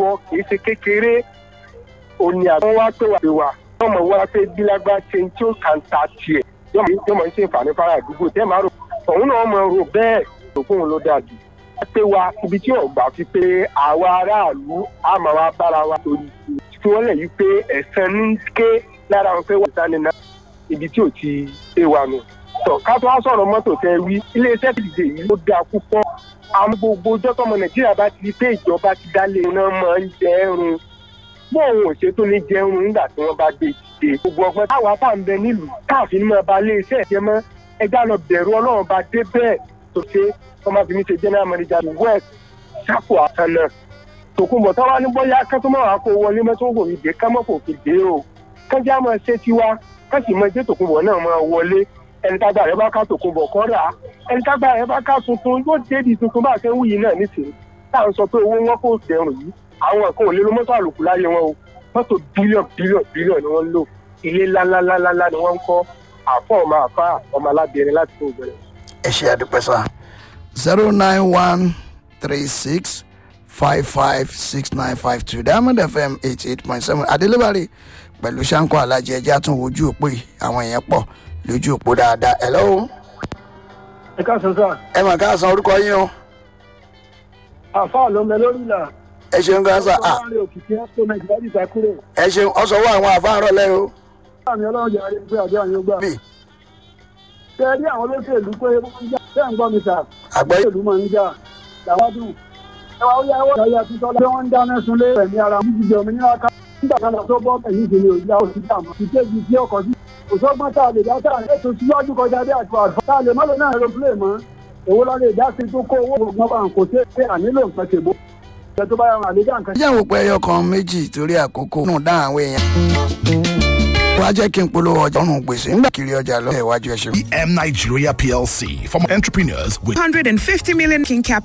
bọ kì í ṣe kékeré òní àwọn wá pé wà pé wà wọ́n mọ̀ wá pé bílágbá ṣe ń tí ó kàn ta tiẹ̀ yóò mọ̀ ń ṣe ìfàní fara àdúgbò tẹ́ máa rò òun náà mọ̀ rò bẹ́ẹ̀ rò fóun ló dáa jù pé wa ibi tí ọgbà fi pé àwa aráàlú á máa wá bára wa torí tí wọ́n lè yí pé ẹ̀sán ní ké lára wọn pé wọ́n sáré náà ibi tí ò ti ṣe wa nù. tọ́ ká tó wá sọ̀rọ̀ mọ́tò tẹ wí iléeṣẹ́ ìdíje yìí ló dáa púpọ̀ àwọn gbogbo ọjọ́ tọmọ nàìjíríà bá ti di pé ìjọba ti dálé iná máa ń jẹ ẹrun bó òun ò ṣe tó ní jẹun nígbà tí wọ́n bá gbé ìdíje gbogbo ọgbọ́n táwa tá à ń bẹ nílùú káàfin máa ba iléeṣẹ́ ìjẹ́ mọ́ ẹgbẹ́ àlọ́ bẹ̀rù ọlọ́run bá dé bẹ́ẹ̀ tó ṣe wọ́n máa fi mí ṣe general manager ní west sápò àtànà tòkunbọ̀ táwa ní bóyá kẹ́tọ́ máa wá kó wọlé mọ́tò kò fi dé kámọ́ kò fi dé o kájá máa ṣe tiwa káṣí máa jẹ́ tòkunbọ̀ náà máa wọlé ẹni tágbà rẹ bá ká tòkunbọ̀ kọ́ rà á ẹni tágbà rẹ bá ká tuntun yóò débi tuntun bá a ṣe ń wù yìí náà nísìnyí tá à ń sọ pé owó wọn kò dẹrùn yìí àwọn kan ò lè lo mọ́tò àlòkù láyé wọn o mọ́tò bílíọ̀n bílíọ̀n bílíọ̀n ni wọ́n ń lò ilé ńláńláńláńlá ni wọ́n ń kọ́ àfọ̀ ọmọ àfa ọmọ alábìrin láti fún ìbẹ̀rẹ̀. ẹ ṣe àdúpẹ́ sá zero nine one three six five five six nine five two diamond fm eighty eight point seven adélébárí pẹ̀lú sanko alájẹ ẹjẹ́ àtún ojú òpó yìí àwọn èèyàn pọ̀ lójú òpó dáadáa ẹ̀ lọ́wọ́ ẹ káàsán sá ẹ mà ká san orúkọ yín o àfa ló ń bẹ lórí ìlà ẹ ṣeun gan sa ah, láàrin òkìkí ẹ́sítọ́ nàìjíríà ti ta kúrò ẹ ṣeun ọsọwọ́ àwọn àfáàrọ̀ lẹ́yìn o láàrin ọlọ́run jẹ́ àrẹ pé àjọ àyàn gbà. bí ṣé ẹ rí àwọn olóṣèlú pé wọ́n ń jà ṣé ń gbọ́ mi sà àgbẹ̀ olóṣèlú máa ń jà làwọn dùn. ẹ wá ó yá ẹwọ́ ìyá tuntun ọlá pé wọ́n ń dáná sunlé ẹ̀mí ara wọn jíjẹ òmìnira ká nígbà kan tó bọ́ ẹ̀yìn ìdílé òjá òsì dàmọ́ ìkéjì sí ọkọ̀ sí. kò sọ́gbọ́n tá a lè dá tá a lè tó síwájú kọjá bí àti àdúrà tá a lè mọ́lẹ̀ náà aeroplane mọ́ èwo la lè dá sí tó kó owó gbọ̀ngàn bá ń kò sí pé ànílò nǹkan tèbó ẹ tó bá yà wọn àlejò nǹkan jẹ́ àwọn òpó ẹyọ kan méjì torí àkókò nù dá àwọn èèyàn wá jẹ́ kí n polówó ọjà ọ̀run gbèsè ńgbà kiri ọjà lọ́wọ́ iwájú ẹ̀ ṣe. EM Nigeria PLC for entrepreneurs with 150 million king cap